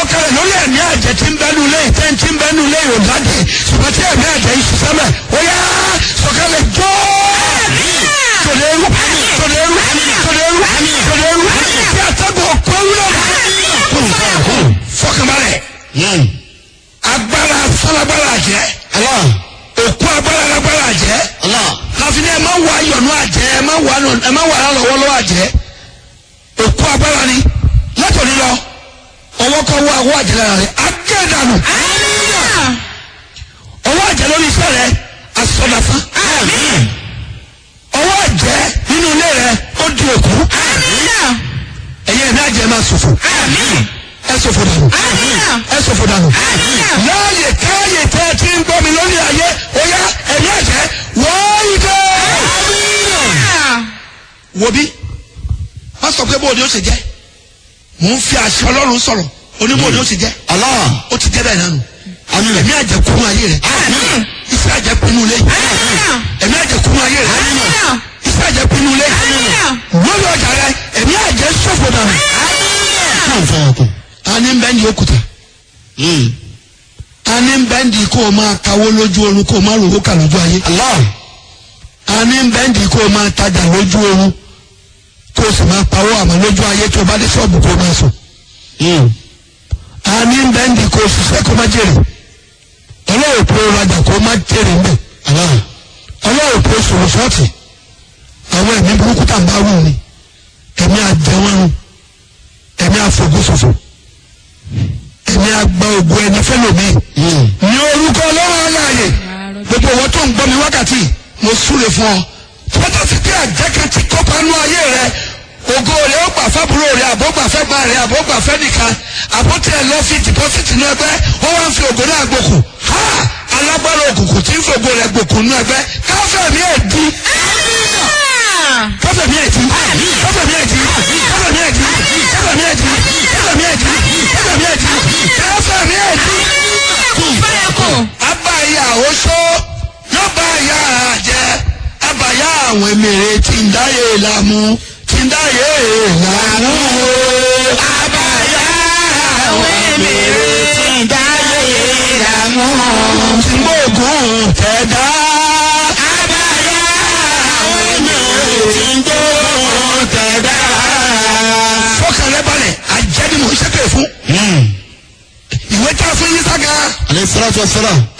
sọ̀kalẹ̀ lórí ẹ̀mí àjẹ́ tí ń bẹ́nu lé ìtẹ́ tí ń bẹ́nu lé ìròdáde ṣùgbọ́n tí ẹ̀mí àjẹ́ yìí ṣiṣẹ́ mẹ́ ó yá sọ̀kalẹ̀ jọ́ tòlẹ́rù tòlẹ́rù tòlẹ́rù tòlẹ́rù tí àtẹ́gùn ọ̀pọ̀ wúlò fọkànbalẹ̀ agbára sálágbára àjẹ́ òkú agbára lágbára àjẹ́ láfin ẹ máa wà yọ̀nù àjẹ́ ẹ máa wà ẹ máa wà lọ́wọ́lọ́wọ́ àjẹ́ òkú agbára ni látòní lọ ọwọ́ kan wọ àwọ̀ àjẹ́ lára rẹ̀ agẹ́dànù ọwọ́ àjẹ́ lórí iṣẹ́ rẹ̀ asọ̀dàfà ọwọ́ àjẹ́ nínú ilé rẹ̀ ó di òkú ẹ̀yẹ ẹ̀mí àjẹ́ máa ṣòfò ẹ ṣòfò dànù ẹ ṣòfò dànù láàyè káàyè tẹ́ ẹ ti ń gbọ́ mi lórí ayé ó yá ẹ̀mí àjẹ́ wọ́n yí dé wo bí wọ́n sọ pé bóòdì ó ṣe jẹ́ mò ń fi àṣẹ ọlọ́run sọ̀rọ̀ oníbòòdì ó ṣe jẹ́ ó ti jẹ́ bẹ́ẹ̀ nánu ẹ̀mí àjẹkùnú ayé rẹ̀ iṣẹ́ àjẹkùnú ilé ẹ̀mí àjẹkùnú ayé rẹ̀ iṣẹ́ àjẹkùnú ilé lórí ọjà rẹ̀ ẹ̀mí àjẹ ṣòfò dànù. a ní bẹ́ẹ̀ ni òkúta a ní bẹ́ẹ̀ ni kó o máa kawó lójú oorun kó o máa rówó kà lójú ayé a ní bẹ́ẹ̀ ni kó o máa tajà lójú oorun kó o sì máa pawó àmọ́ lójú ayé tó o bá dé ṣọ́ọ̀bù kó o máa sùn a ní bẹ́ẹ̀ ni kó o ṣiṣẹ́ kó o máa jèrè ọlọ́run pé o rajà kó o máa jèrè ń bẹ̀ ọlọ́run pé o sòrò ṣọ́ọ̀tì àwọn ẹ̀mí burúkú tá à ń bá wù ni ẹ̀mí àjẹwọ́rùn ẹ̀mí àfọ̀gùsòfò ẹ̀mí àgbà ògùn ẹni fẹ́lòmíì ní orúkọ ọlọ́run aláàyè gbogbo owó tó ń gbọ́ mi wákàtí mo súre fún ọ tọ́jà sí pé àjẹkẹ́ ti kópa nú ayé rẹ ògo rẹ ó gbà fábúrò rẹ àbó gbà fẹ́ gbà rẹ àbó gbà fẹ́ nìkan àbó tẹ lọ fi dìpọ́sìtì nú ẹgbẹ́ ó wá ń fi ògo náà gbòkù ha alágbára òkùnkùn tí ń fi ògo rẹ gbòkù nú ẹgbẹ́ káfẹ́ mi ẹ̀ di káfẹ́ mi ẹ̀ di káfẹ́ mi ẹ̀ di káfẹ́ mi ẹ̀ di káfẹ́ mi ẹ̀ di káfẹ́ mi ẹ̀ di káfẹ́ mi ẹ̀ di káfẹ́ mi ẹ̀ di abáyà oṣó yóò bá yà á jẹ abáyà àwọn emèrè tí ń dáyé lámú tí ń dáyé lámú o. abáyà àwọn emèrè tí ń dáyé lámú tí gbóògùn tẹ̀dá. abáyà àwọn emèrè tí ń gbóògùn tẹ̀dá. fọkàn rẹ balẹ̀ àjẹ́ ni mò ń ṣépè fún. ìwé tá a fún yín sága Alayhi salatu wa salam.